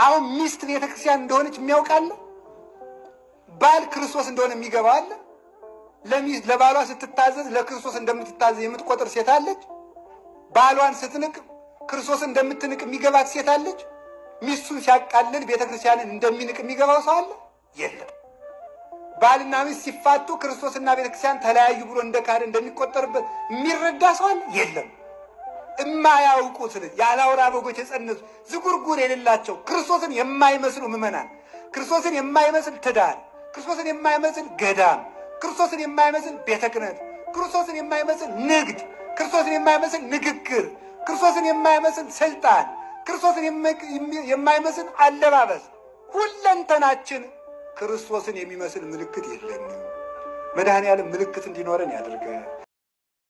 አሁን ሚስት ቤተ ክርስቲያን እንደሆነች የሚያውቃለ? ባል ክርስቶስ እንደሆነ የሚገባው አለ? ለሚስት ለባሏ ስትታዘዝ ለክርስቶስ እንደምትታዘዝ የምትቆጥር ሴት አለች? ባሏን ስትንቅ ክርስቶስ እንደምትንቅ የሚገባት ሴት አለች? ሚስቱን ሲያቃልል ቤተ ክርስቲያንን እንደሚንቅ የሚገባው ሰው አለ? የለም። ባልና ሚስት ሲፋቱ ክርስቶስና ቤተ ክርስቲያን ተለያዩ ብሎ እንደ ካህን እንደሚቆጠርበት የሚረዳ ሰው አለ? የለም። እማያውቁት ያለ አውራ በጎች የጸነሱ ዝጉርጉር የሌላቸው ክርስቶስን የማይመስሉ ምዕመናን፣ ክርስቶስን የማይመስል ትዳር፣ ክርስቶስን የማይመስል ገዳም፣ ክርስቶስን የማይመስል ቤተ ክህነት፣ ክርስቶስን የማይመስል ንግድ፣ ክርስቶስን የማይመስል ንግግር፣ ክርስቶስን የማይመስል ስልጣን፣ ክርስቶስን የማይመስል አለባበስ፣ ሁለንተናችን ክርስቶስን የሚመስል ምልክት የለንም። መድኃኔ ዓለም ምልክት እንዲኖረን ያድርገን።